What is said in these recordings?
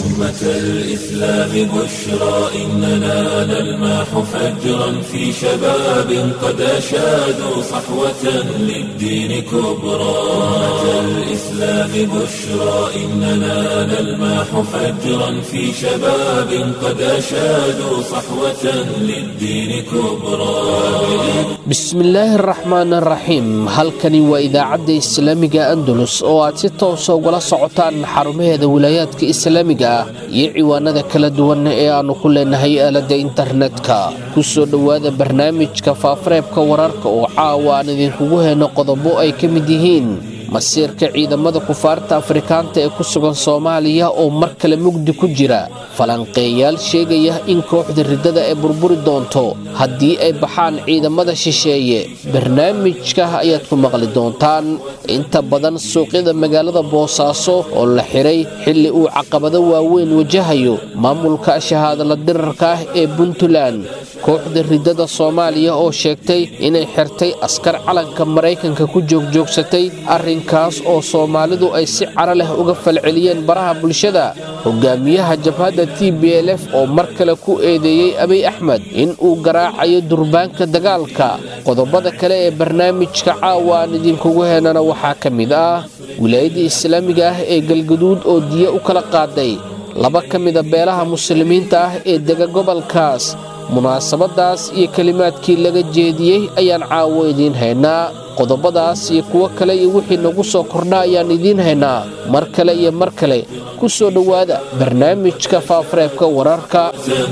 أمة الإسلام بشرى إننا نلمح فجرا في شباب قد أشادوا صحوة للدين كبرى أمة الإسلام بشرى إننا نلمح فجرا في شباب قد أشادوا صحوة للدين كبرى bismillaahi araxmaan araxiim halkani waa idaacadda islaamiga andalus oo aad si toosa ugala socotaan xarumaheeda wilaayaadka islaamiga ah iyo ciwaanada kala duwan ee aannu ku leenahay aaladda internetka ku soo dhowaada barnaamijka faafareebka wararka oo caawa aan idinkugu heyno qodobo ay ka mid yihiin masiirka ciidamada kufaarta afrikaanta ee ku sugan soomaaliya oo mar kale mugdi ku jira falanqeeyaal sheegaya in kooxda riddada ay burburi doonto haddii ay baxaan ciidamada shisheeye barnaamijka ayaad ku maqli doontaan inta badan suuqyada magaalada boosaaso oo la xiray xilli uu caqabado waaweyn wajahayo maamulka shahaadala dirarka ah ee puntland kooxda riddada soomaaliya oo sheegtay inay xirtay askar calanka maraykanka ku joogjoogsatay arrinkaas oo soomaalidu ay si cara leh uga falceliyeen baraha bulshada hogaamiyaha jabhadda t b l f oo mar kale ku eedeeyey abiy axmed in uu garaacayo durbaanka dagaalka qodobada kale ee barnaamijka caawa aan idinkugu heenana waxaa ka mid ah wilaayadda islaamiga ah ee galgaduud oo diya u kala qaaday laba ka mida beelaha muslimiinta ah ee dega gobolkaas munaasabadaas iyo kelimaadkii laga jeediyey ayaan caawo idiin haynaa qodobadaas iyo kuwo kale iyo wixii nagu soo kordha ayaan idiin haynaa mar kale iyo mar kale ku soo dhowaada barnaamijka faafareebka wararka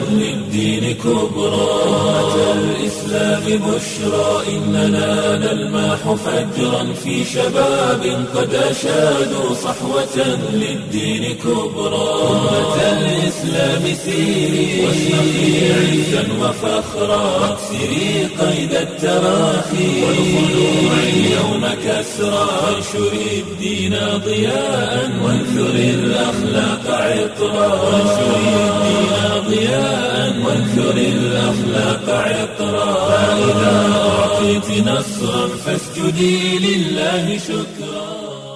للدين كبرى أمة الإسلام بشرى إننا نلمح فجرا في شباب قد أشادوا صحوة للدين كبرى أمة الإسلام سيري واشرقي عزا وفخرا واكسري قيد التراخي والخلوع اليوم كسرى وانشري الدين ضياء وانثري الأخلاق عطرا وانشري الدين ضياء وانثر الأخلاق عطرا فإذا أعطيت نصرا فاسجدي لله شكرا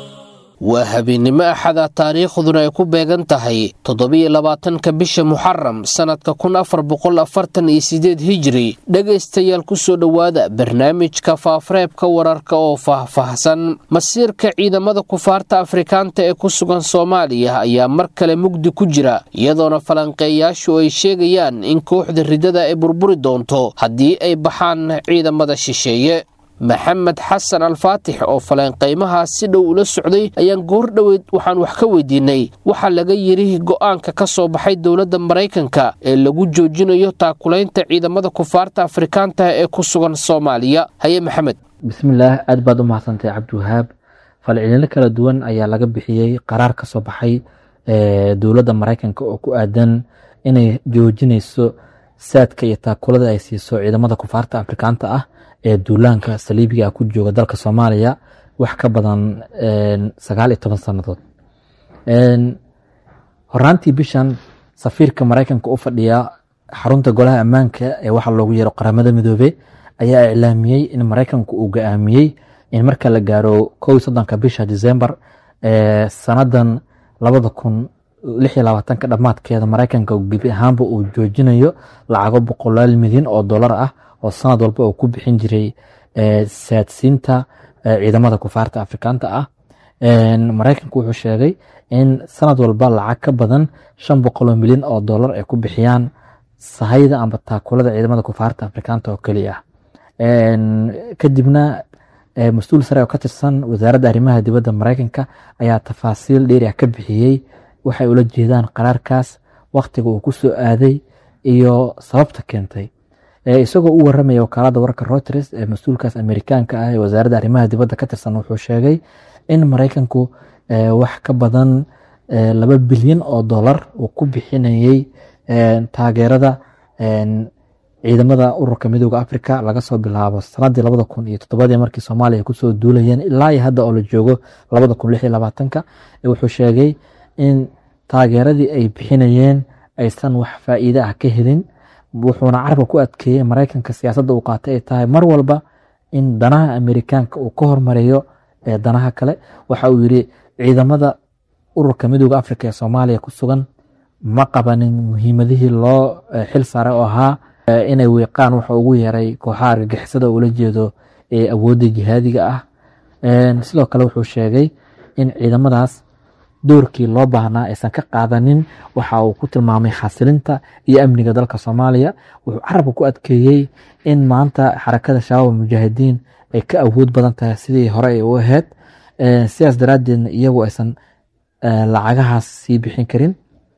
waa habeennimo axada taariikhduna ay ku beegan tahay toddobiyo labaatanka bisha muxaram sannadka kun afar boqol afartan iyo sideed hijiri dhegaystayaal ku soo dhowaada barnaamijka faafareebka wararka oo faahfaahsan masiirka ciidamada kufaarta afrikaanta ee ku sugan soomaaliya ayaa mar kale mugdi ku jira iyadoona falanqeeyaashu ay sheegayaan in kooxda riddada ay burburi doonto haddii ay baxaan ciidamada shisheeye maxamed xasan alfaatix oo falanqaymahaas si dhow ula socday ayaan goor dhoweyd waxaan wax ka weydiinay waxaa laga yidhi go'aanka ka soo baxay dowladda maraykanka ee lagu joojinayo taakulaynta ciidamada kufaarta afrikaanta ee ku sugan soomaaliya haye maxamed bismillaah aad baad u mahadsantay cabdiwahaab falcelino kala duwan ayaa laga bixiyey qaraar ka soo baxay dowladda maraykanka oo ku aadan inay joojinayso saadka iyo taakulada ay siiso ciidamada kufaarta afrikaanta ah ee duulaanka saliibiga ku jooga dalka soomaaliya wax ka badan sagaal iyo toban sannadood horaantii bishan safiirka maraykanka u fadhiya xarunta golaha ammaanka ee waxa loogu yeero qaramada midoobe ayaa iclaamiyey in maraykanku uu go-aamiyey in marka la gaaro kow soddonka bisha december sanadan labada kun lix iyo labaatanka dhammaadkeeda maraykanka gebi ahaanba uu joojinayo lacago boqolaal milyan oo dollar ah oo sanad walba uu ku bixin jiray saadsiinta ciidamada kufaarta afrikaanta ah maraykanku wuxuu sheegay in sanad walba lacag ka badan shan boqoloo milyan oo dollar ay ku bixiyaan sahayda amba taakulada ciidamada kufaarta afrikaanta oo keliya ah kadibna mas-uul sare oo ka tirsan wasaaradda arrimaha dibadda maraykanka ayaa tafaasiil dheeri ah ka bixiyey waxay ula jeedaan qaraarkaas waktiga uu ku soo aaday iyo sababta keentay isagoo u waramaya wakaalada wararka reuters ee mas-uulkaas amerikaanka ah ee wasaaradda arrimaha dibadda ka tirsan wuxuu sheegay in maraykanku wax ka badan laba bilyan oo dollar uu ku bixinayey taageerada ciidamada ururka midooda africa laga soo bilaabo sanadii labada kun iyo toddobadii markii soomaaliya ay kusoo duulayeen ilaa iyo hadda oo la joogo labada kun lix iyo labaatanka wuxuu sheegay in taageeradii ay bixinayeen aysan wax faa'iide ah ka helin wuxuuna carabka ku adkeeyey maraykanka siyaasadda uu qaatay ay tahay mar walba in danaha amerikaanka uu ka hormareeyo danaha kale waxa uu yiri ciidamada ururka midooda africa ee soomaaliya ku sugan ma qabanin muhiimadihii loo xil saaray oo ahaa inay wiiqaan waxa ugu yeeray kooxaha argagixisada ula jeedo ee awoodda jihaadiga ah sidoo kale wuxuu sheegay in ciidamadaas doorkii loo baahnaa aysan ka qaadanin waxa uu ku tilmaamay xasilinta iyo amniga dalka soomaaliya wuxuu carabka ku adkeeyey in maanta xarakada shabaab mujaahidiin ay ka awood badan tahay sidii hore ay u ahayd sidaas daraaddeedna iyagu aysan lacagahaas sii bixin karin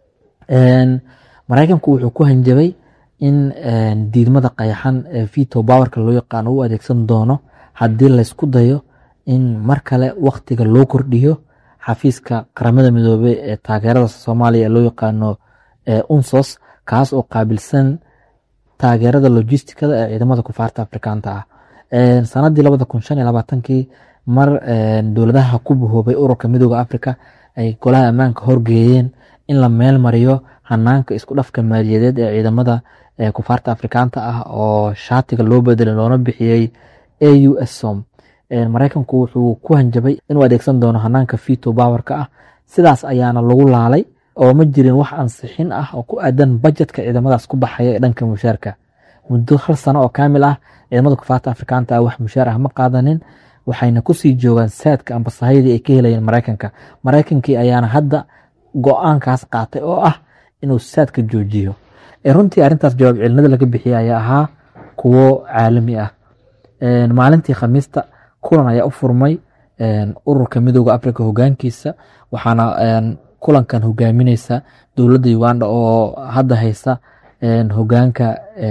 maraykanku wuxuu ku hanjabay in diidmada qayaxan ee vito bowerka loo yaqaano u adeegsan doono haddii laysku dayo in mar kale waktiga loo kordhiyo xafiiska qaramada midoobey ee taageerada soomaaliya ee loo yaqaano unsos kaas oo qaabilsan taageerada logistikada ee ciidamada kufaarta afrikaanta ah sanadii labada kun shan iyo labaatankii mar dowladaha ku bahoobay ururka midooda africa ay golaha ammaanka horgeeyeen in la meel mariyo hanaanka isku dhafka maaliyadeed ee ciidamada kufaarta afrikaanta ah oo shaatiga loo bedelay loona bixiyey a u s som maraykanku wuxuu ku hanjabay inuu adeegsan doono hanaanka vito bowerka ah sidaas ayaana lagu laalay oo ma jirin wax ansixin ah oo ku aadan bajetka ciidamadaas ku baxaya ee dhanka mushaarka muddo hal sano oo kaamil ah ciidamada kufaarta afrikaanta ah wax mushaar ah ma qaadanin waxayna kusii joogaan saadka ambasahayadii ay ka helayeen maraykanka maraykankii ayaana hadda go-aankaas qaatay oo ah inuu saadka joojiyo runtii arrintaas jawaab celinada laga bixiyay ayaa ahaa kuwo caalami ah maalintii khamiista kulan ayaa u furmay ururka midooda africa hogaankiisa waxaana kulankan hogaamineysa dowladda uganda oo hadda haysa hogaanka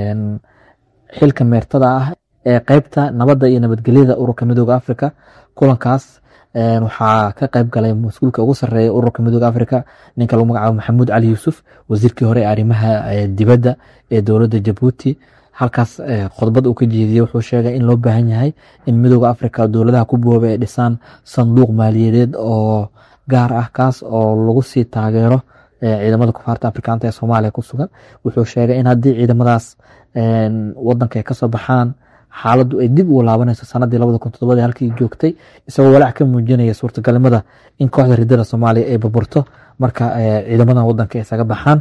xilka meertada ah ee qeybta nabadda iyo nabadgelyada ururka midooda africa kulankaas waxaa ka qeyb galay mas-uulka ugu sareeya ururka midooda africa ninka lagu magacaabo maxamuud cali yuusuf wasiirkii hore ee arrimaha dibadda ee dowladda jabuuti halkaas khudbad uu ka jeediyey wuxuu sheegay in loo baahan yahay in midooda africa dowladaha ku booba ay dhisaan sanduuq maaliyadeed oo gaar ah kaas oo lagu sii taageero ciidamada kufaarta afrikaanta ee soomaaliya ku sugan wuxuu sheegay in haddii ciidamadaas wadanka ay kasoo baxaan xaaladdu ay dib ugu laabanayso sanadii labada kun todobadii halkii joogtay isagoo walaac ka muujinaya suurtagalnimada in kooxda ridada soomaaliya ay burburto marka ciidamadan wadanka isaga baxaan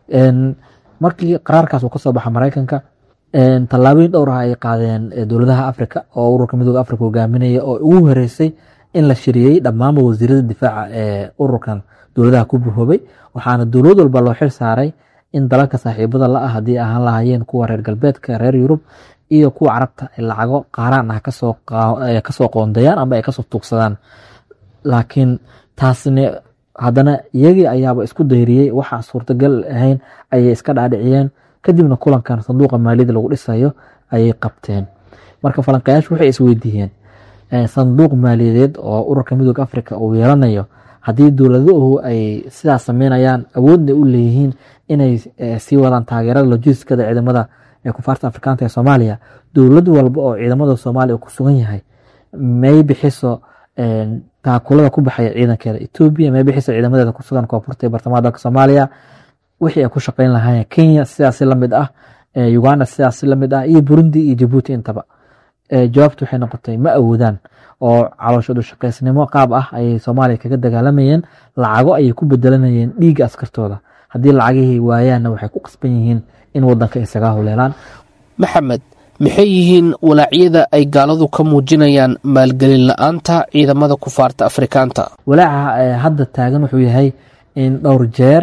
markii qaraarkaas uu kasoo baxa maraykanka tallaabooyin dhowr ah ay qaadeen dowladaha africa oo ururka midooda africa hogaaminaya oo ugu horeysay in la shiriyey dhammaanba wasiirada difaaca ee ururkan dowladaha ku buhoobay waxaana dowlad walba loo xil saaray in dalalka saaxiibada la ah haddii ahaan lahaayeen kuwa reer galbeedka reer yurub iyo kuwa carabta ay lacago qaaraan ah kasoo qoondayaan ama ay kasoo tuugsadaan laakiin taasne haddana iyagii ayaaba isku dayriyey waxaa suurtagal ahayn ayay iska dhaadhiciyeen kadibna kulankan sanduuqa maaliyadda lagu dhisayo ayay qabteen marka falanqayaashu waxay isweydiiyeen sanduuq maaliyadeed oo ururka midooda africa uu yeelanayo haddii dowladuhu ay sidaas sameynayaan awoodna u leeyihiin inay sii wadaan taageerada logistikada ciidamada ee kufaarta afrikaanta ee soomaaliya dowlad walba oo ciidamada soomaaliya ku sugan yahay may bixiso taakulada ku baxaya ciidankeeda etoobiya may bixiso ciidamadeeda ku sugan koonfurta ee bartamaha dalka soomaaliya wixii ay ku shaqeyn lahaayeen kenya sidaasi lamid ah uganda sidaasi lamid ah iyo burundi iyo jabuuti intaba jawaabtu waxay noqotay ma awoodaan oo calooshoodu shaqaysnimo qaab ah ayay soomaaliya kaga dagaalamayeen lacago ayay ku bedelanayeen dhiigga askartooda haddii lacagihii waayaanna waxay ku qasban yihiin in wadanka isaga howleelaan maxamed maxay yihiin walaacyada ay gaaladu ka muujinayaan maalgelin la-aanta ciidamada kufaarta afrikaanta walaaca hadda taagan wuxuu yahay in dhowr jeer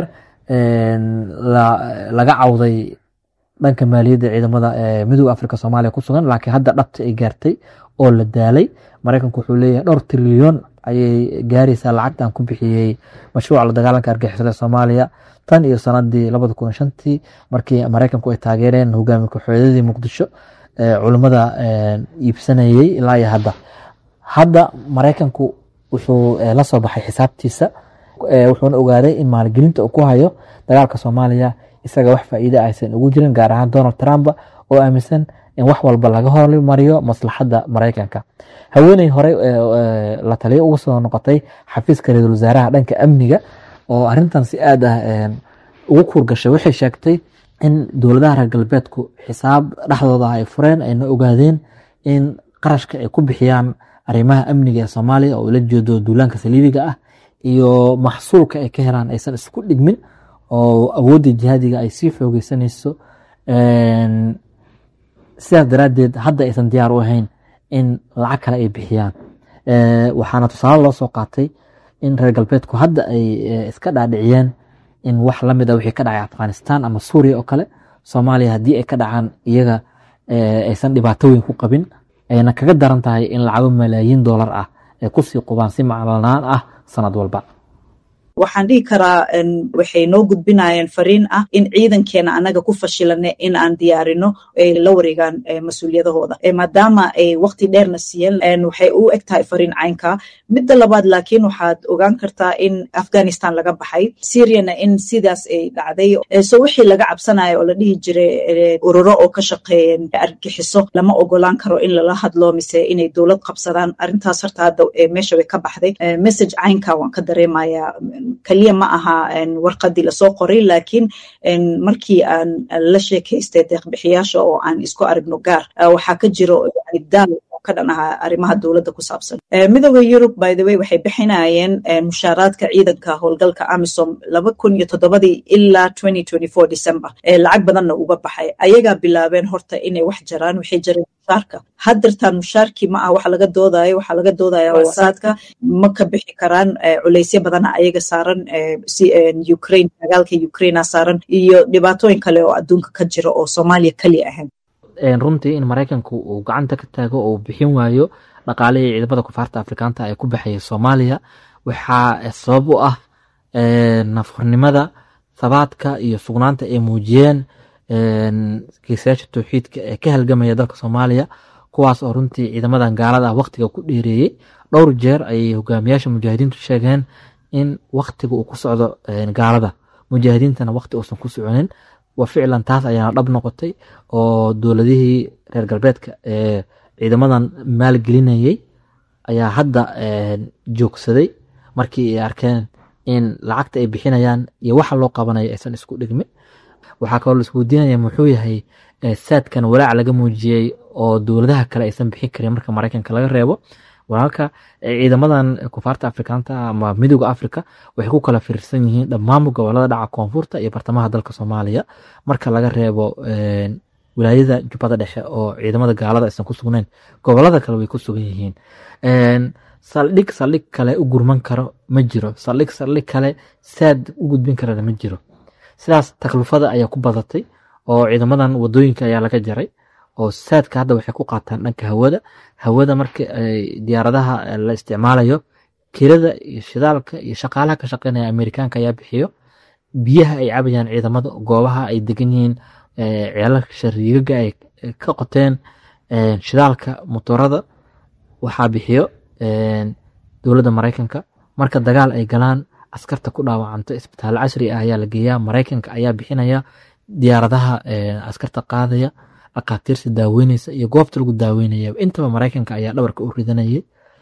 laga cawday dhanka maaliyadda ciidamada midooda africa soomaaliya ku sugan laakiin hadda dhabta ay gaartay oo la daalay maraykanku wuxuu leeyahay dhowr trilyon ayay gaaraysaa lacagtan ku bixiyey mashruuca la dagaalanka argixisada soomaaliya tan iyo sanadii labada kun shantii markii maraykanku ay taageereen hogaami ku-xooyadadii muqdisho culimmada iibsanayey ilaa iyo hadda hadda maraykanku wuxuu la soo baxay xisaabtiisa wuxuuna ogaaday in maalgelinta uu ku hayo dagaalka soomaaliya isaga wax faa'iida aysan ugu jirin gaar ahaan donald trump oo aaminsan in wax walba laga hormariyo maslaxadda maraykanka haweeney horey la taliyo uga soo noqotay xafiiska ra-iisul wasaaraha dhanka amniga oo arintan si aad ah ugu kuurgashay waxay sheegtay in dowladaha reer galbeedku xisaab dhexdooda ay fureen ayna ogaadeen in qarashka ay ku bixiyaan arrimaha amniga ee soomaaliya oo ula jeedo duulaanka saliibiga ah iyo maxsuulka ay ka helaan aysan isku dhigmin oo awoodda jihaadiga ay sii xoogeysanayso sidaas daraaddeed hadda aysan diyaar u ahayn in lacag kale ay bixiyaan waxaana tusaale loo soo qaatay in reer galbeedku hadda ay iska dhaadhiciyeen in wax la mid a wixii ka dhacay afghanistan ama suuriya oo kale soomaaliya haddii ay ka dhacaan iyaga aysan dhibaato weyn ku qabin ayna kaga daran tahay in lacago malaayiin doolar ah ay kusii qubaan si maclanaan ah sanad walba waxaan dhihi karaa waxay noo gudbinayeen fariin ah in ciidankeena anaga ku fashilane in aan diyaarino ay la wareegaan mas-uuliyadahooda maadaama ay waqti dheerna siiyeen waxay u eg tahay fariin caynka midda labaad laakiin waxaad ogaan kartaa in afghanistan laga baxay syriana in sidaas ay dhacday so wixii laga cabsanayo oo la dhihi jiray ururo oo ka shaqeeyen argixiso lama ogolaan karo in lala hadlo mise inay dowlad qabsadaan arrintaas horta hadda meesha way ka baxday message caynka waan ka dareemaya keliya ma aha warqadii lasoo qoray laakiin markii aan la sheekaystay deeqbixiyaasha oo aan isku aragno gaar waxaa ka jiro daal oo ka dhan ahaa arrimaha dowladda ku saabsan midooda yurub by the way waxay bixinayeen mushaaraadka ciidanka howlgalka amisom laba kun iyo toddobadii ilaa twenty twenty four december lacag badanna uga baxay ayagaa bilaabeen horta inay wax jaraan waxay jareen mushaarka haddartaan mushaarkii ma ah waxa laga doodayo waxaa laga doodaya wasaadka ma ka bixi karaan culaysyo badana ayaga saaran si ukraine dagaalka ukraina saaran iyo dhibaatooyin kale oo adduunka ka jira oo soomaaliya keli ahayn runtii in maraykanku uu gacanta ka taago oo bixin waayo dhaqaalihii ciidamada kufaarta afrikaanta ee ku baxaya soomaaliya waxaa sabab u ah nafurnimada thabaadka iyo sugnaanta ay muujiyeen geesayaasha towxiidka ee ka halgamaya dalka soomaaliya kuwaas oo runtii ciidamadan gaalada ah waktiga ku dheereeyey dhowr jeer ayay hogaamiyaasha mujaahidiintu sheegeen in waktiga uu ku socdo gaalada mujaahidiintana wakti uusan ku soconin wa ficlan taas ayaana dhab noqotay oo dowladihii reer galbeedka ee ciidamadan maalgelinayey ayaa hadda joogsaday markii ay arkeen in lacagta ay bixinayaan iyo waxa loo qabanayo aysan isku dhigmin waxaa kaloo laisweydiinaya muxuu yahay saadkan walaac laga muujiyey oo dowladaha kale aysan bixin karin marka maraykanka laga reebo walaalka ciidamadan kufaarta afrikaanta ama midooda africa waxay ku kala fiirsan yihiin dhammaanba gobolada dhaca koonfurta iyo bartamaha dalka soomaaliya marka laga reebo wilaayada jubbada dhexe oo ciidamada gaalada aysan ku sugnayn gobolada kale way ku sugan yihiin saldhig saldhig kale u gurman karo ma jiro saldhig saldhig kale saad u gudbin karana ma jiro sidaas taklifada ayaa ku badatay oo ciidamadan wadooyinka ayaa laga jaray oo saadka hadda waxay ku qaataan dhanka hawada hawada marka diyaaradaha la isticmaalayo kirada iyo shidaalka iyo shaqaalaha ka shaqeynaya amerikaanka ayaa bixiyo biyaha ay cabayaan ciidamada goobaha ay degan yihiin ceelalka shariigaga ay ka qoteen shidaalka motorada waxaa bixiyo dowladda maraykanka marka dagaal ay galaan askarta ku dhaawacanto isbitaal casri ah ayaa la geeyaa maraykanka ayaa bixinaya diyaaradaha askarta qaadaya dhakhaatiirta daaweyneysa iyo goobta lagu daaweynaya intaba maraykanka ayaa dhabarka u ridanayay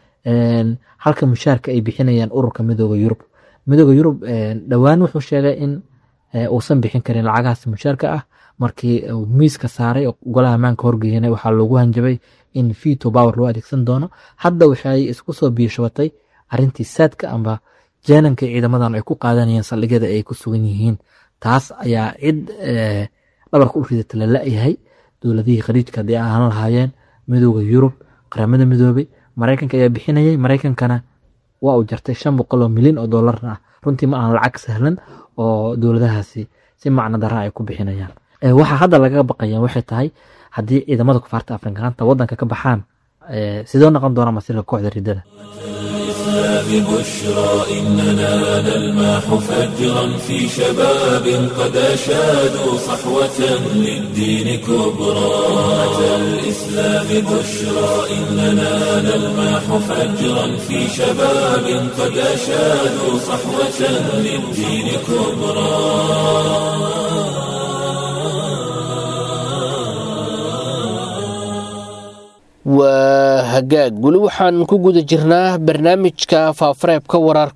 halka mushaarka ay bixinayaan ururka midooda yurub midooda yurub dhowaan wuxuu sheegay in uusan bixin karin lacagahaas mushaarka ah markii miiska saaray oo golaha ammaanka horgeeyana waxaa loogu hanjabay in veto power loo adeegsan doono hadda waxay isku soo biishabatay arrintii saadka amba jeenanka ciidamadan ay ku qaadanayeen saldhigyada ay ku sugan yihiin taas ayaa cid dhabarka u ridata la la-yahay dowladihii khaliijka haddii ahaan lahaayeen midooda yurub qaramada midoobay maraykanka ayaa bixinayay maraykankana waa uu jartay shan boqol oo milyan oo doolarna ah runtii ma aan lacag sahlan oo dowladahaasi si macno dara ay ku bixinayaan waxaa hadda lagaga baqaya waxay tahay haddii ciidamada kufaarta afrikaanta wadanka ka baxaan sidoo noqon doona masirka kooxda ridada ببشرى إننا نلمح فجرا في شباب قد أشادوا صحوة للدين كبرى أتى الإسلام بشرى إننا نلمح فجرا في شباب قد أشادوا صحوة للدين كبرى waa hagaag weli waxaan ku guda jirnaa barnaamijka faafareebka wararka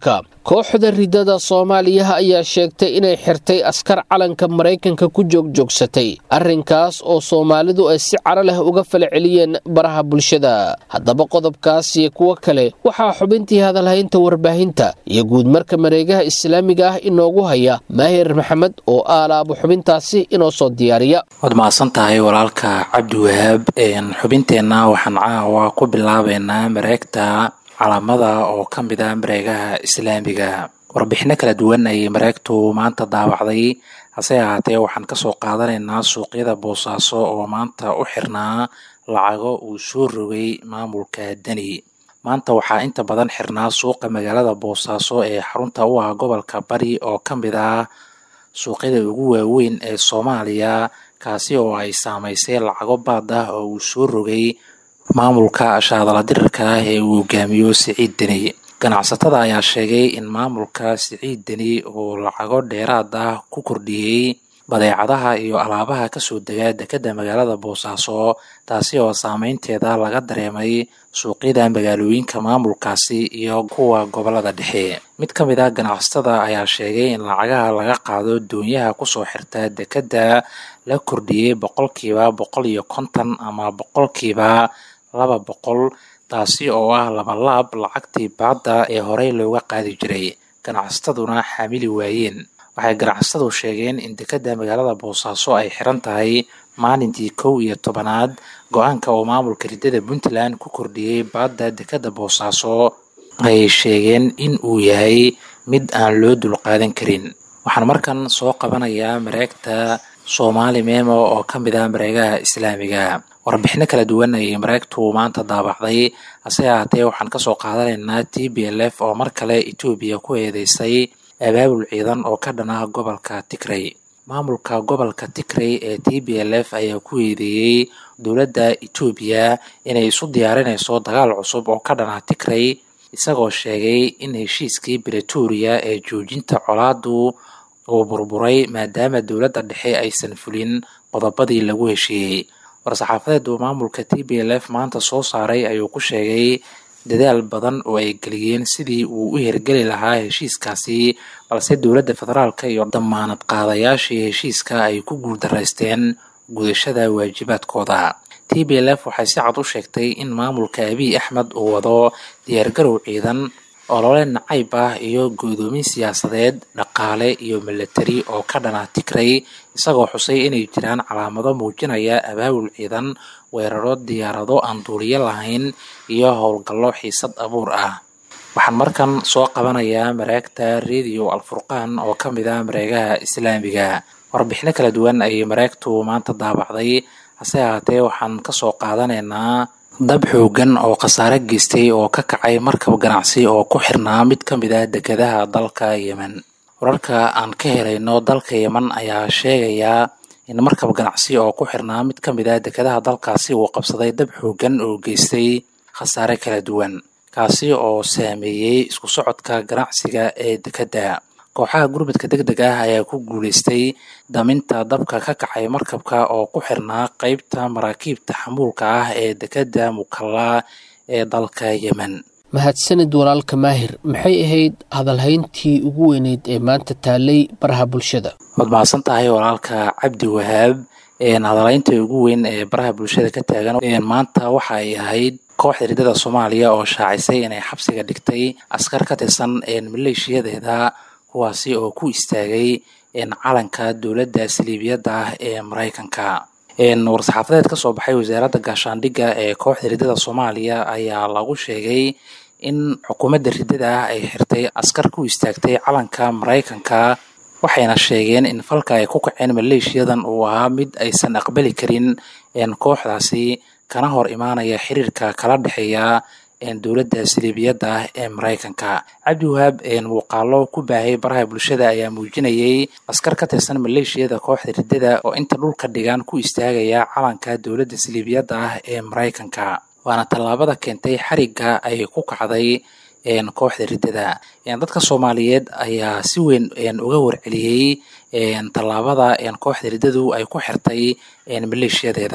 kooxda ridada soomaaliya ayaa sheegtay inay xirtay askar calanka maraykanka ku joogjoogsatay arrinkaas oo soomaalidu ay si caro leh uga fala celiyeen baraha bulshada haddaba qodobkaas iyo kuwo kale waxaa xubintii hadalhaynta warbaahinta iyo guudmarka mareegaha islaamiga ah inoogu haya maahir maxamed oo aalaabo xubintaasi inoo soo diyaariya waad mahadsan tahay walaalka cabdiwahaab xubinteenna waxaan caawa ku bilaabeynaa mareegta calaamada oo ka mid ah mareegaha islaamiga warbixino kala duwan ayay mareegtu maanta daawacday hase ahaatee waxaan kasoo qaadanaynaa suuqyada boosaaso oo maanta u xirnaa lacago uu soo rogay maamulka deni maanta waxaa inta badan xirnaa suuqa magaalada boosaaso ee xarunta u ah gobolka bari oo ka mid ah suuqyada ugu waaweyn ee soomaaliya kaasi oo ay saamaysay lacago baad ah oo uu soo rogay maamulka shaadala dirirka ah ee uu hogaamiyo siciid deni ganacsatada ayaa sheegay in maamulka siciid deni uu lacago dheeraad ah ku kordhiyey badeecadaha iyo alaabaha kasoo dega dekadda magaalada boosaaso taasi oo saameynteeda laga dareemay suuqyada magaalooyinka maamulkaasi iyo kuwa gobolada dhexe mid ka mid ah ganacsatada ayaa sheegay in lacagaha laga qaado doonyaha kusoo xirta dekedda la kordhiyey boqolkiiba boqol iyo konton ama boqolkiiba laba boqol taasi oo ah labalaab lacagtii baadda ee horey looga qaadi jiray ganacsataduna xaamili waayeen waxay ganacsatadu sheegeen in dekedda magaalada boosaaso ay xiran tahay maalintii kow iyo tobanaad go-aanka oo maamulka ridada puntland ku kordhiyey baadda dekedda boosaaso ay sheegeen in uu yahay mid aan loo dulqaadan karin waxaan markan soo qabanayaa mareegta soomaali memo oo ka mid ah mareegaha islaamiga warbixino kala duwan ayay mareegtu maanta daabacday hase ahaatee waxaan kasoo qaadanaynaa t b l f oo mar kale etoobiya ku eedeysay abaabul ciidan oo ka dhan ah gobolka tigrey maamulka gobolka tigrey ee t b l f ayaa ku eedeeyey dowladda etoobiya inay isu diyaarinayso dagaal cusub oo ka dhan ah tigrey isagoo sheegay in heshiiskii bretoria ee joojinta colaadu uu burburay maadaama dowladda dhexe aysan fulin qodobadii lagu heshiiyey war-saxaafadeedu maamulka t b l f maanta soo saaray ayuu ku sheegay dadaal badan oo ay geliyeen sidii uu u hirgeli lahaa heshiiskaasi balse dowladda federaalka iyo damaanad qaadayaashii heshiiska ay ku guuldaraysteen gudashada waajibaadkooda t b l f waxay si cad u sheegtay in maamulka abiy axmed uu wado diyaargarow ciidan olole nacayb ah iyo go'doomin siyaasadeed dhaqaale iyo milatari oo ka dhana tigrey isagoo xusay inay jiraan calaamado muujinaya abaabul ciidan weeraro diyaarado aan duuliyo lahayn iyo howlgallo xiisad abuur ah waxaan markan soo qabanayaa mareegta radio alfurqaan oo ka mid ah mareegaha islaamiga warbixino kala duwan ayay mareegtu maanta daabacday hase ahaatee waxaan kasoo qaadanaynaa dab xoogan oo khasaare geystay oo ka kacay markab ganacsi oo ku xirnaa mid ka mid ah dekedaha dalka yemen wararka aan ka helayno dalka yemen ayaa sheegaya in markab ganacsi oo ku xirnaa mid ka mid ah dekedaha dalkaasi uu qabsaday dab xoogan oo geystay khasaare kala duwan kaasi oo saameeyey isku socodka ganacsiga ee dekedda kooxaha gurmadka deg deg ah ayaa ku guuleystay daminta dabka ka kacay markabka oo ku xirnaa qeybta maraakiibta xamuulka ah ee dekedda mukalla ee dalka yemen mahadsanid walaalka maahir maxay ahayd hadalhayntii ugu weyneyd ee maanta taalay baraha bulshada waad mahadsan tahay walaalka cabdi wahaab hadalhaynta ugu weyn ee baraha bulshada ka taagan maanta waxa ay ahayd kooxda ridada soomaaliya oo shaacisay inay xabsiga dhigtay askar ka tirsan maleeshiyadeeda kuwaasi oo ku istaagay calanka dowladda saliibiyadda ah ee maraykanka war-saxaafadeed ka soo baxay wasaaradda gaashaandhigga ee kooxda ridada soomaaliya ayaa lagu sheegay in xukuumadda ridada ah ay xirtay askar ku istaagtay calanka maraykanka waxayna sheegeen in falka ay ku kaceen maleeshiyadan uu ahaa mid aysan aqbali karin kooxdaasi kana hor imaanaya xiriirka kala dhexeeya dowladda saliibiyadda ah ee maraykanka cabdi wahaab muuqaalo ku baahay baraha bulshada ayaa muujinayay askar ka tirsan maleeshiyada kooxda ridada oo inta dhulka dhigan ku istaagaya calanka dowladda saliibiyadda ah ee maraykanka waana tallaabada keentay xarigga ay ku kacday kooxda ridada dadka soomaaliyeed ayaa si weyn uga warceliyey tallaabada kooxda riddadu ay ku xirtay maleeshiyadeeda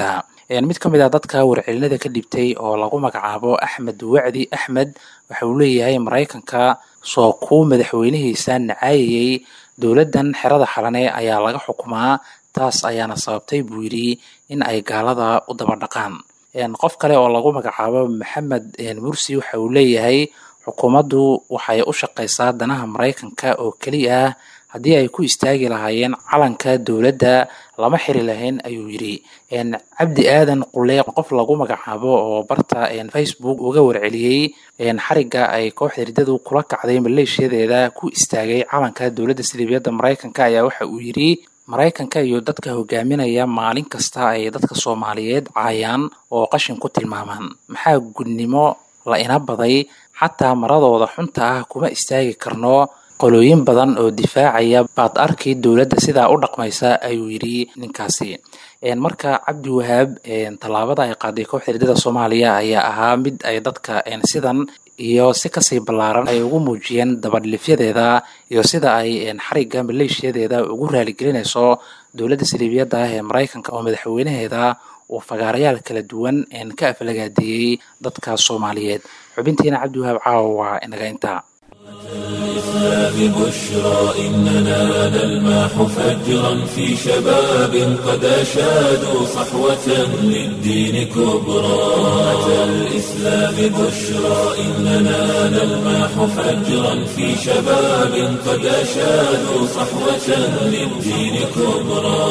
mid ka mid ah dadka warcelinada ka dhibtay oo lagu magacaabo axmed wacdi axmed waxa uu leeyahay maraykanka soo kuu madaxweynihiisa nacaayayey dowladdan xerada xalane ayaa laga xukumaa taas ayaana sababtay buu yidhi in ay gaalada u daba dhaqaan qof kale oo lagu magacaabo maxamed mursi waxa uu leeyahay xukuumaddu waxay u shaqaysaa danaha maraykanka oo keliya ah haddii ay ku istaagi lahaayeen calanka dowladda lama xiri lahayn ayuu yidhi cabdi aadan qule qof lagu magacaabo oo barta facebook uga warceliyey xariga ay kooxda riddadu kula kacday maleeshiyadeeda ku istaagay calanka dowladda siliibiyadda maraykanka ayaa waxa uu yidhi maraykanka iyo dadka hogaaminaya maalin kasta ay dadka soomaaliyeed caayaan oo qashin ku tilmaamaan maxaa gudnimo la ina baday xataa maradooda xunta ah kuma istaagi karno qolooyin badan oo difaacaya baad arki dowladda sidaa u dhaqmaysa ayuu yidhi ninkaasi marka cabdi wahaab tallaabada ay qaaday kooxda riddada soomaaliya ayaa ahaa mid ay dadka sidan iyo si kasii ballaaran ay ugu muujiyeen dabadhilifyadeeda iyo sida ay xariga maleeshiyadeeda ugu raaligelinayso dowladda saliibiyadda ah ee maraykanka oo madaxweynaheeda uu fagaarayaal kala duwan ka aflagaadeeyey dadka soomaaliyeed xubintiina cabdiwahaab caawa waa inaga intaa الإسلام بشرى إننا نلمح فجرا في شباب قد أشادوا صحوة للدين كبرى أتى الإسلام بشرى إننا نلمح فجرا في شباب قد أشادوا صحوة للدين كبرى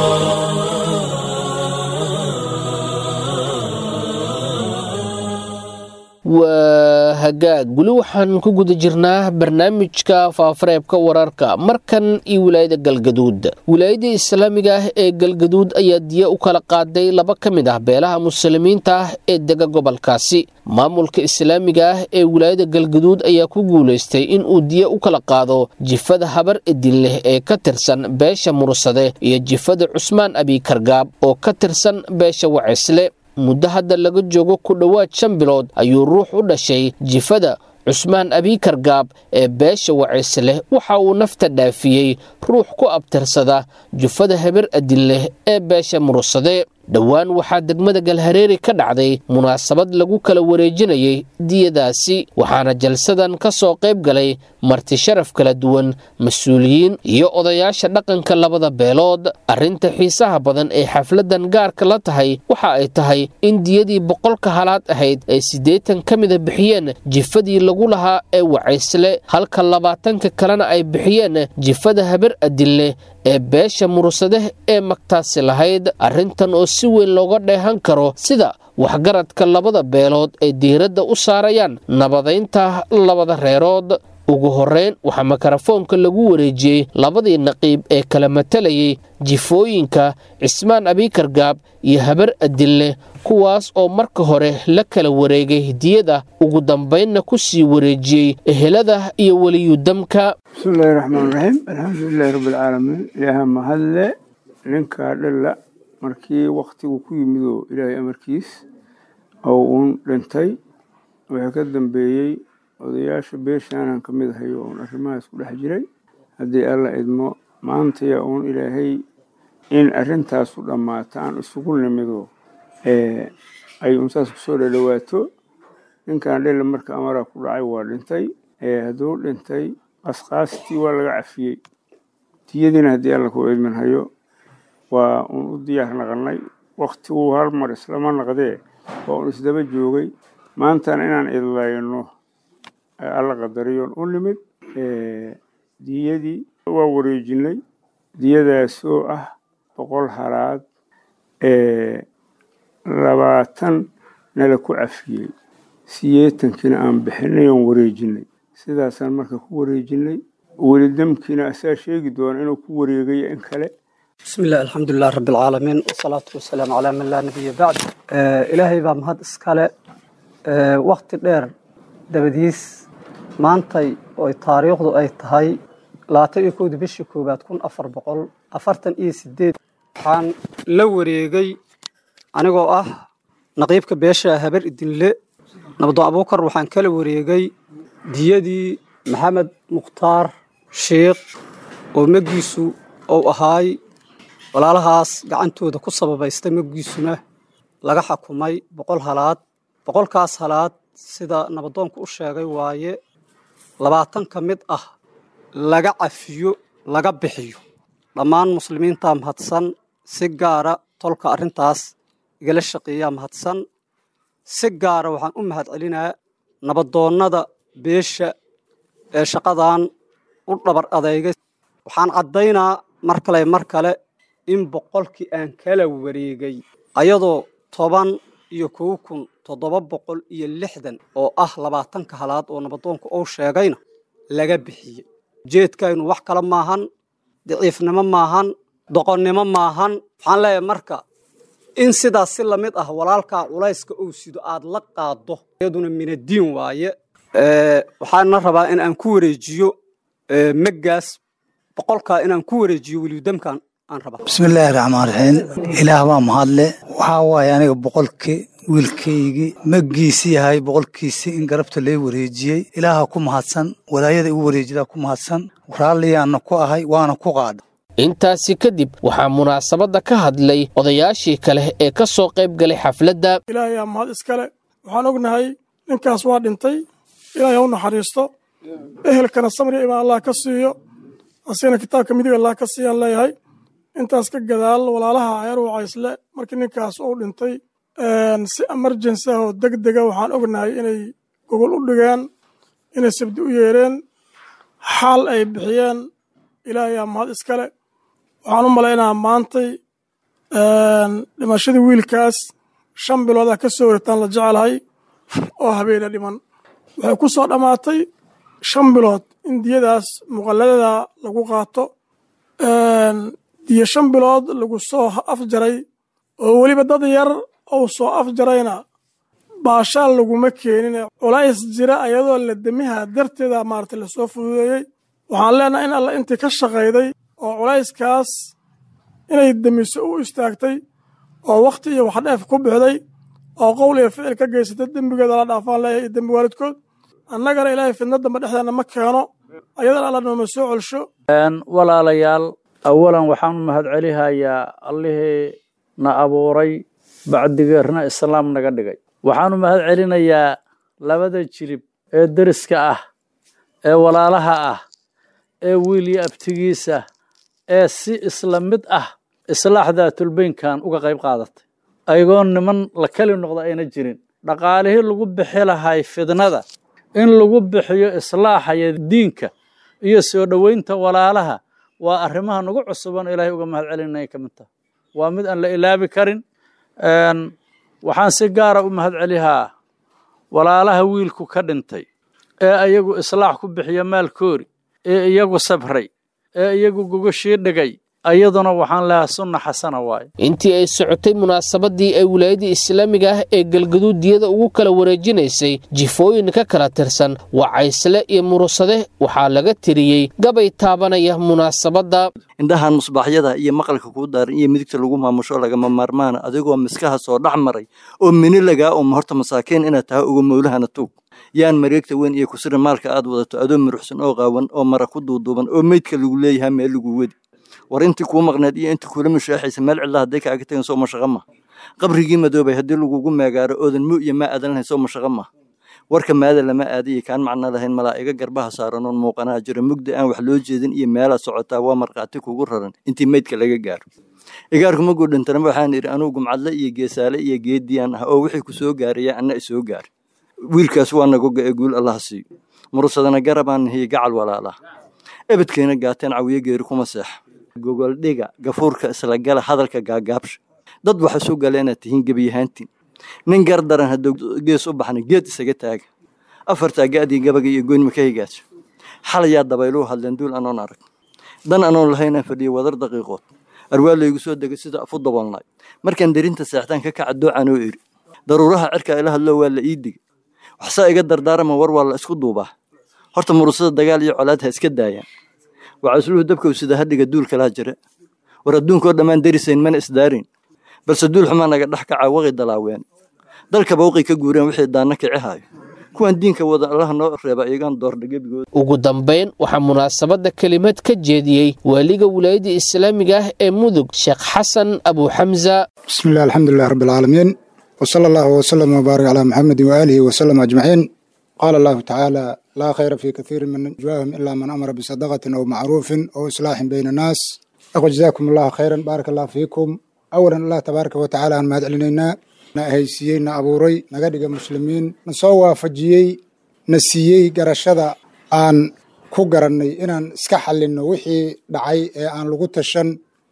waa hagaag weli waxaan ku guda jirnaa barnaamijka faafareebka wararka markan iyo wilaayada galgaduud wilaayada islaamiga ah ee galgaduud ayaa diya u kala qaaday laba ka mid ah beelaha muslimiinta ah ee dega gobolkaasi maamulka islaamiga ah ee wilaayada galgaduud ayaa ku guulaystay in uu diya u kala qaado jifada habar edin leh ee ka tirsan beesha mursade iyo jifada cusmaan abikargaab oo ka tirsan beesha wacisle muddo hadda laga joogo ku dhowaad shan bilood ayuu ruux u dhashay jifada cusmaan abiikar gaab ee beesha wacis leh waxa uu nafta dhaafiyey ruux ku abtirsada jufada habar adin leh ee beesha mursade dhowaan waxaa degmada galhareeri ka dhacday munaasabad lagu kala wareejinayay diyadaasi waxaana jalsadan ka soo qayb galay marti sharaf kala duwan mas-uuliyiin iyo odayaasha dhaqanka labada beelood arrinta xiisaha badan ee xafladan gaarka la tahay waxa ay tahay in diyadii boqolka halaad ahayd ay siddeetan ka mida bixiyeen jifadii lagu lahaa ee wacaysle halka labaatanka kalena ay bixiyeen jifada habar adinleh ee beesha mursadeh ee magtaasi lahayd arrintan oo si weyn looga dheehan karo sida waxgaradka labada beelood ay diiradda u saarayaan nabadaynta labada reerood ugu horreyn waxaa mikarafoonka lagu wareejiyey labadii naqiib ee kala matalayay jifooyinka cismaan abiikar gaab iyo habar adinleh kuwaas oo marka hore la kala wareegay diyada ugu dambaynna ku sii wareejiyey ehelada iyo weliyudamka bismillahi raxmaan raxiim alxamdulilahi rabbilcaalamiin ilaaha mahadle ninkaa dhalla markii waktigu ku yimid oo ilaahay amarkiis oo uun dhintay waxaa ka dambeeyey odayaasha beeshaanan ka mid ahay oo uun arrimahaas ku dhex jiray haddii alla idmo maantaya uun ilaahay in arrintaasu dhammaata aan isugu nimido ay uun saas kusoo dhadhawaato ninkan dhella marka amaraa ku dhacay waa dhintay hadduu dhintay qasqaastii waa laga cafiyey diyadiina haddii alla ku idmin hayo waa uun u diyaar naqanay waktiguu hal mar islama naqdee waa uun isdaba joogay maantana inaan idlayno alla qadariyoon u nimid diyadii waa wareejinay diyadaasoo ah boqol halaad labaatan nala ku cafiyey siyeetankiina aan bixinay oon wareejinay sidaasaan marka ku wareejinay weli damkiina asaa sheegi doona inuu ku wareegayo in kale bismi illah alxamdulilah rabbi alcaalamiin wasalaatu wasalaamu calaa man laa nabiya bacd ilaahay baa mahad iskale wakti dheer dabadiis maantay oy taariikhdu ay tahay labaatan iyo kowdii bishii koowaad kun afar boqol afartan iyo sideed waxaan la wareegay anigoo ah naqiibka beesha habar idinle nabdo abuukar waxaan kala wareegay diyadii maxamed mukhtaar sheikh oo magiisu ou ahaay walaalahaas gacantooda ku sababaystay magiisuna laga xakumay boqol halaad boqolkaas halaad sida nabadoonku u sheegay waaye labaatan ka mid ah laga cafiyo laga bixiyo dhammaan muslimiinta mahadsan si gaara tolka arrintaas igala shaqeeyaa mahadsan si gaara waxaan u mahad celinaa nabadoonnada beesha ee shaqadan u dhabar adeygay waxaan caddaynaa mar kale mar kale in boqolkii aan kala wareegay ayadoo toban iyo kow kun toddoba boqol iyo lixdan oo ah labaatanka halaad oo nabadoonku uu sheegayna laga bixiyey ujeedkaynu wax kale maahan daciifnimo maahan doqonnimo maahan waxaan leeyahay marka in sidaas si lamid ah walaalkaa culayska uu sido aad la qaaddo iyaduna minadiin waaye waxaana rabaa in aan ku wareejiyo meggaas boqolkaa inaan ku wareejiyo welidamkan aan rabaa bismillaahi raxmaan raxiim ilaah baa mahadle waxaa waaye aniga boqolkii wiilkaygii maggiisi yahay boqolkiisii in garabta lee wareejiyey ilaaha ku mahadsan walaayada igu wareejidaa ku mahadsan raalliyaanna ku ahay waana ku qaadha intaasi kadib waxaa munaasabadda ka hadlay odayaashii kale ee ka soo qayb galay xafladda ilaahay aa mahad iskale waxaan ognahay ninkaas waa dhintay ilaahay ha u naxariisto ehelkana samri imaan allah ka siiyo asigana kitaabka midig allah ka siiyaan leeyahay intaas ka gadaal walaalaha ceer wacaysle markii ninkaas uu dhintay si emergency ah oo deg dega waxaan ognahay inay gogol u dhigeen inay sabdi u yeereen xaal ay bixiyeen ilaahay aa mahad iskale waxaan u malaynaa maantay dhimashadii wiilkaas shan biloodaa ka soo wareegtaan la jecelahay oo habeena dhiman waxay ku soo dhammaatay shan bilood in diyadaas muqalladada lagu qaato diyo shan bilood lagu soo afjaray oo weliba dad yar ou soo afjarayna baashaal laguma keenin culays jira ayadoo la demiha darteeda maarata lasoo fududeeyey waxaan leenahay in alla intii ka shaqayday oo culayskaas inay demiso u istaagtay oo wakhti iyo waxdheef ku bixday oo qowl iyo ficil ka geysatay dembigeeda la dhaafaan leeyahay iyo dembi waalidkood annagana ilaahay fidna damba dhexdeena ma keeno ayadana alla nooma soo celsho walaalayaal awalan waxaan u mahad celihayaa allihii na abuuray bacdigeerna islaam naga dhigay waxaan u mahad celinayaa labada jirib ee deriska ah ee walaalaha ah ee wiil iyo abtigiisa ee si isla mid ah islaax daatulbeynkan uga qayb qaadatay ayagoo niman la keli noqda ayna jirin dhaqaalihii lagu bixi lahay fidnada in lagu bixiyo islaaxaya diinka iyo soo dhoweynta walaalaha waa arrimaha nagu cusuban ilaahay uga mahad celinay ka mid taha waa mid aan la ilaabi karin waxaan si gaara u mahad celihaa walaalaha wiilku ka dhintay ee iyagu islaax ku bixiya maalkoori ee iyagu sabray ee iyagu gogashii dhigay ayaduna waxaan lehaa sunna xasana waaye intii ay socotay munaasabadii ay wilaayadii islaamiga ah ee galgaduud diyada ugu kala wareejinaysay jifooyin ka kala tirsan wacaysle iyo murusade waxaa laga tiriyey gabay taabanaya munaasabadda indhahan musbaaxyada iyo maqalka kuu daaran iyo midigta lagu maamusho lagama maarmaana adigoo miskaha soo dhex maray oo mini lagaa uma horta masaakiin inaad tahay uga mowlahana tuug yaan mareegta weyn iyo kusira maalka aad wadato adoo muruxsan oo qaawan oo mara ku duuduuban oo meydka lagu leeyahaa meel lagu wedi war intii kuu maqneed iyo intii kuula mushaaxaysa meel cidla hadday kaaga tagan soo mashaqa ma qabrigii madoobay haddii lagugu meegaaro oodan mu iyo maa aadan lahayn soo mashaqa ma warka maada lama aadayay kaan macno lahayn malaa'iga garbaha saaranoon muuqanaa jira mugda aan wax loo jeedin iyo meelaad socotaa waa markhaati kugu raran intii meydka laga gaaro igaarku maguu dhintanama waxaan idhi anugu gumcadle iyo geesaale iyo geediyaan ah oo wixii ku soo gaaraya anna isoo gaari wiilkaas waa nagoga ee guul allah siiyo murusadana garabaan nahiye gacal walaalaa ebedkeena gaateen cawiyo geeri kuma seexa gogoldhiga gafuurka isla gala hadalka gaagaabsha dad waxa soo gala inaad tihiin gebiyahaantiin nin gardaran hadduu gees u baxna geed isaga taaga afartaa ga'dii gabaga iyo goynima ka higaasha xalayaa dabayluu hadleen duul anoon arag dan anoon lahaynaan fadhiya wadar daqiiqood arwaa laygu soo degay sida afu daboolnay markaan derinta seextaan ka kaca doocaan oo iri daruuraha cirkaa ila hadloo waa la ii digay waxsaa iga dardaarama war waa la isku duubaa horta murusada dagaal iyo colaad ha iska daayaan wacasluhu dabkow sida hadhiga duul kalaa jira war adduunkoo dhammaan derisayn mana isdaarin balse duul xumaa naga dhex kaca waqi dalaaween dalka bawqi ka guureen wixii daanna kici haayo kuwan diinka wada allaha noo reeba iyagaan doordha gebigood ugu dambayn waxaa munaasabadda kelimad ka jeediyey waaliga wilaayadda islaamiga ah ee mudug sheekh xasan abuuxamsa bismillahi alxamdulilahi rabbilcaalamiin وصلى الله وسلم وبارك على محمد وآله وسلم أجمعين قال الله تعالى لا خير في كثير من نجواهم إلا من أمر بصدقة أو معروف أو إصلاح بين الناس أقول جزاكم الله خيرا بارك الله فيكم أولا الله تبارك وتعالى أن مهد علينا هيسيين أبوري نقدق مسلمين نصوى فجيي نسيي قرشدا أن ku garannay inaan iska xallinno wixii dhacay ee aan lagu tashan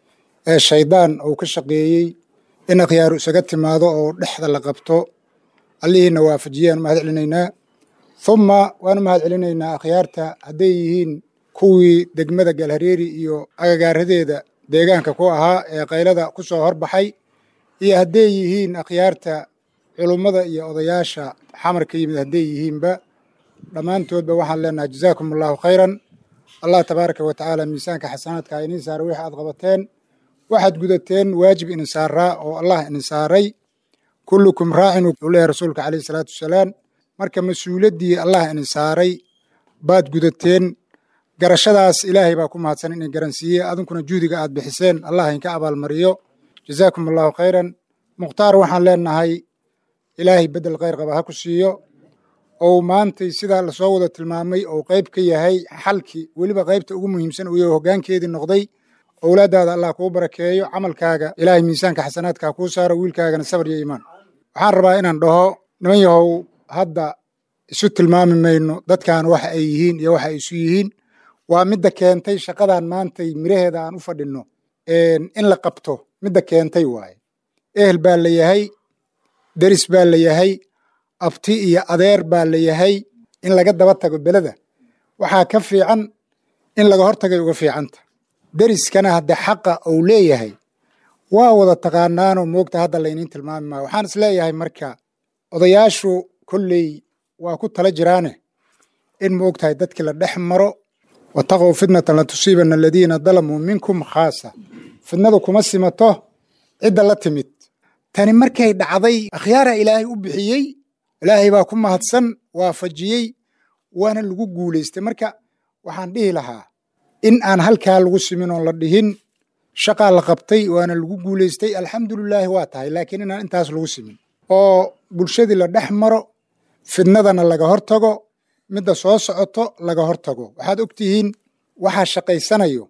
ee shaydaan uu ka shaqeeyey in akhyaaru isaga timaado oo dhexda la qabto allihiina waafajiyaan mahad celinaynaa humma waanu mahad celinaynaa akhyaarta hadday yihiin kuwii degmada galhareeri iyo agagaaradeeda deegaanka ku ahaa ee qaylada ku soo horbaxay iyo hadday yihiin akhyaarta culummada iyo odayaasha xamarka yimid hadday yihiinba dhammaantoodba waxaan leenahay jazaakum allahu khayran allah tabaaraka wa tacaala miisaanka xasanaadka ha iniin saara wixii aad qabateen waxaad gudateen waajib inin saaraa oo allah inin saaray kullukum raacin uu leeyahay rasuulka calayhi salaatu wasalaam marka mas-uuliyaddii allah inin saaray baad gudateen garashadaas ilaahay baa ku mahadsan inin garansiiyey adinkuna juhdiga aad bixiseen allah inka abaalmariyo jazaakum allahu khayran mukhtaar waxaan leenahay ilaahay beddel khayr qaba ha ku siiyo ou maantay sidaa lasoo wada tilmaamay ou qayb ka yahay xalkii weliba qaybta ugu muhiimsan uu yahay hoggaankeedii noqday owlaaddaada allah kuu barakeeyo camalkaaga ilaahay miisaanka xasanaadka kuu saaro wiilkaagana sabar iyo iimaan waxaan rabaa inaan dhaho niman yahow hadda isu tilmaami mayno dadkan waxa ay yihiin iyo waxa ay isu yihiin waa midda keentay shaqadan maantay miraheeda aan u fadhinno in la qabto midda keentay waaye ehel baa la yahay deris baa la yahay abti iyo adeer baa la yahay in laga daba tago beleda waxaa ka fiican in laga hortagay uga fiicanta deriskana hadde xaqa uu leeyahay waa wada taqaanaanoo moogta hadda layniin tilmaami maayo waxaan is leeyahay marka odayaashu kolley waa ku tala jiraane in moogtahay dadkii la dhex maro wataqow fitnatan la tusiibana aladiina dalamuu minkum khaasa fitnadu kuma simato cidda la timid tani markay dhacday akhyaara ilaahay u bixiyey ilaahay baa ku mahadsan waafajiyey waana lagu guulaystay marka waxaan dhihi lahaa in aan halkaa lagu simin oon la dhihin shaqaa la qabtay waana lagu guulaystay alxamdulilaahi waa tahay laakiin inaan intaas lagu simin oo bulshadii la dhex maro fidnadana laga hortago midda soo socoto laga hortago waxaad ogtihiin waxaa shaqaysanayo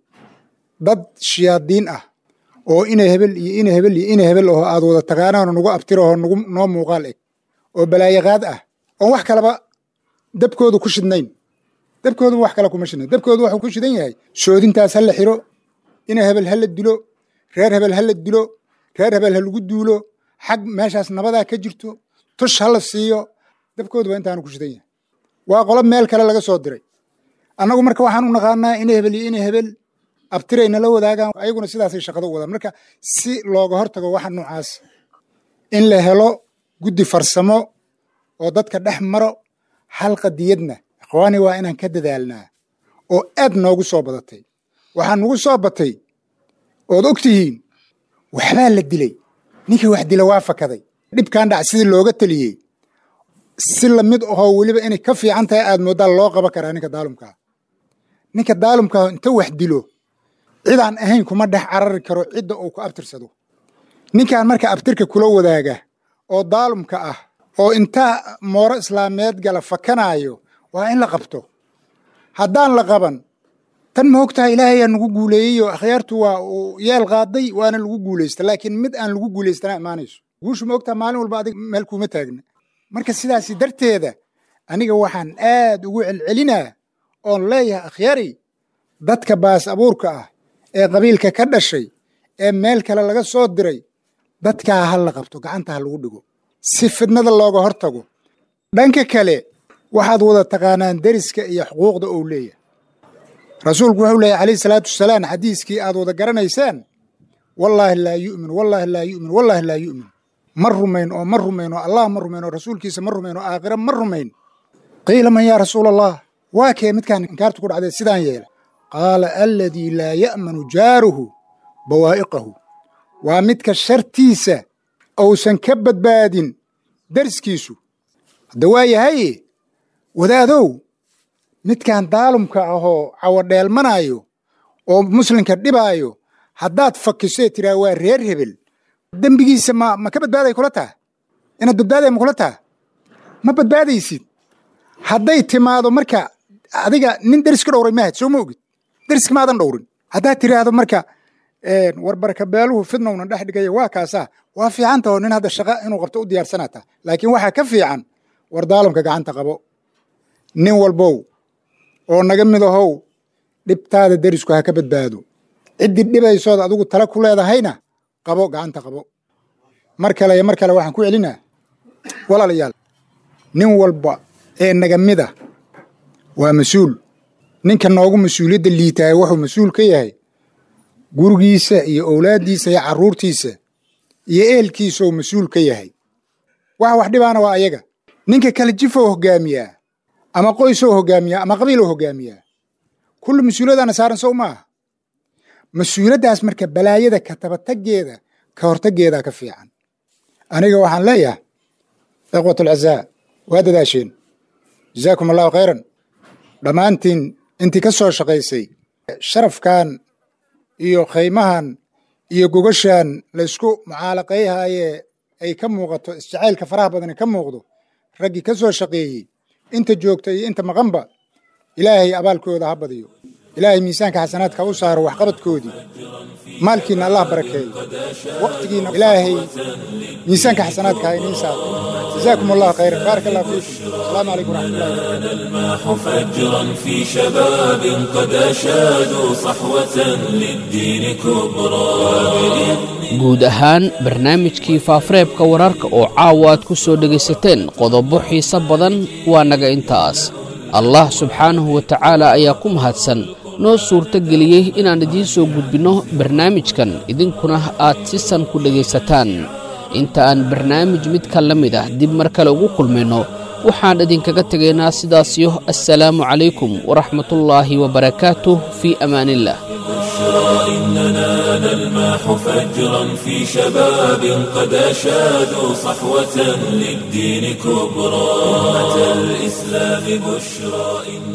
dad shiyaadiin ah oo ina hebel iyo ina hebel iyo ina hebel oo aad wada taqaanaano nagu abtiraho nagu noo muuqaal eg oo balaayaqaad ah oon wax kaleba dabkoodu ku shidnayn dabkoodu wax kale kuma shidnayn dabkoodu waxuu ku shidan yahay soodintaas ha la xiro ina hebel ha la dilo reer hebel ha la dilo reer hebel ha lagu duulo xag meeshaas nabadaa ka jirto tush ha la siiyo dabkoodu waa intaanu ku shidan yahay waa qolo meel kale laga soo diray annagu marka waxaan u naqaanaa ina hebel iyo ina hebel abtiray nala wadaagaan ayaguna sidaasay shaqada u wadaan marka si looga hortago waxa noocaas in la helo guddi farsamo oo dadka dhex maro hal qadiyadna ikhwaani waa inaan ka dadaalnaa oo aad noogu soo badatay waxaa nugu soo batay ood og tihiin waxbaa la dilay ninkii wax dila waa fakaday dhibkan dhac sidii looga teliyey si lamid ahoo weliba inay ka fiican tahay aad mooddaa loo qaban karaa ninka daalumkaa ninka daalumkaa inta wax dilo cidaan ahayn kuma dhex carari karo cidda uu ku abtirsado ninkan marka abtirka kula wadaaga oo daalumka ah oo intaa mooro islaameed gala fakanaayo waa in la qabto haddaan la qaban tan ma og tahay ilaahay aa nagu guuleeyey oo akhyaartu waa uu yeel qaaday waana lagu guulaysta laakiin mid aan lagu guulaystana imaanayso guushu ma og tahay maalin walba adig meel kuuma taagna marka sidaasi darteeda aniga waxaan aad ugu celcelinaa oon leeyahay akhyaari dadka baas abuurka ah ee qabiilka ka dhashay ee meel kale laga soo diray dadkaa ha la qabto gacanta ha lagu dhigo si fidnada looga hortago dhanka kale waxaad wada taqaanaan deriska iyo xuquuqda ou leeyahay rasuulku wuxuu leeyahy calayhi salaatu wasalaam xadiiskii aad wada garanaysaan wallaahi laa yu'min wallaahi laa yu'min wallaahi laa yu'min ma rumayn oo ma rumayn oo allah ma rumayn oo rasuulkiisa ma rumayn oo aakhira ma rumayn qiila man yaa rasuula allah waa kee midkaan inkaartu ku dhacdee sidaan yeela qaala aladii laa ya'manu jaaruhu bawaa'iqahu waa midka shartiisa uusan ka badbaadin deriskiisu hadda waa yahaye wadaadow midkaan daalumka ahoo cawadheelmanaayo oo muslimka dhibaayo haddaad fakiso ee tiraa waa reer hebel dembigiisa ma ma ka badbaaday kula taha inaad badbaadaya makula taha ma badbaadaysid hadday timaado marka adiga nin deriska dhowray mahad soo ma ogid deriska maadan dhowrin haddaad tiraahdo marka warbarka beeluhu fidnowna dhex dhigaya waa kaasaa waa fiican taho nin hadda shaqa inuu qabto u diyaarsanaata laakiin waxaa ka fiican war daalamka gacanta qabo nin walbow oo naga mid ahow dhibtaada derisku ha ka badbaado ciddii dhibaysood adigu tala ku leedahayna qabo gacanta qabo mar kale iyo mar kale waxaan ku celinaa walaalayaal nin walba ee naga mida waa mas-uul ninka noogu mas-uuliyadda liitaaya wuxuu mas-uul ka yahay gurigiisa iyo owlaaddiisa iyo carruurtiisa iyo ehelkiisa oo mas-uul ka yahay waxa wax dhibaana waa ayaga ninka kale jifoo hoggaamiyaa ama qoysoo hoggaamiyaa ama qabiiloo hoggaamiyaa kulli mas-uuliyadaana saaran sow maaha mas-uuliyaddaas marka balaayada ka tabataggeeda ka hortaggeedaa ka fiican aniga waxaan leeyahay ikhwatulcazaa waa dadaasheen jazaakum allahu khayran dhammaantiin intii ka soo shaqaysay sharafkan iyo khaymahan iyo gogashan laysku mucaalaqayhaayee ay ka muuqato isjacaylka faraha badani ka muuqdo raggii ka soo shaqeeyey inta joogta iyo inta maqanba ilaahay abaalkooda ha badiyo ilaahay miisaanka xasanaadka u saaro waxqabadkoodii maalkiina allah barakeeyo waqtigiina ilaahay miisaanka xasanaadka ha iniin saaro جزاكم الله خيرا بارك الله فيكم السلام عليكم ورحمة الله وبركاته الماح فجرا في شباب قد أشادوا صحوة للدين كبرى guud ahaan barnaamijkii faafareebka wararka oo caawa aad ku soo dhegaysateen qodobo xiise badan waa naga intaas allah subxaanahu wa tacaala ayaa ku mahadsan noo suurto geliyey inaan idiin soo gudbinno barnaamijkan idinkuna aad si san ku dhegaysataan inta aan barnaamij midka la mid ah dib mar kale ugu kulmayno waxaan idinkaga tegaynaa sidaasiyo assalaamu calaykum waraxmatullaahi wabarakaatuh fii amaaniillah إننا نلماح فجرا في شباب قد أشادوا صحوة للدين كبرى أمة الإسلام بشرى إن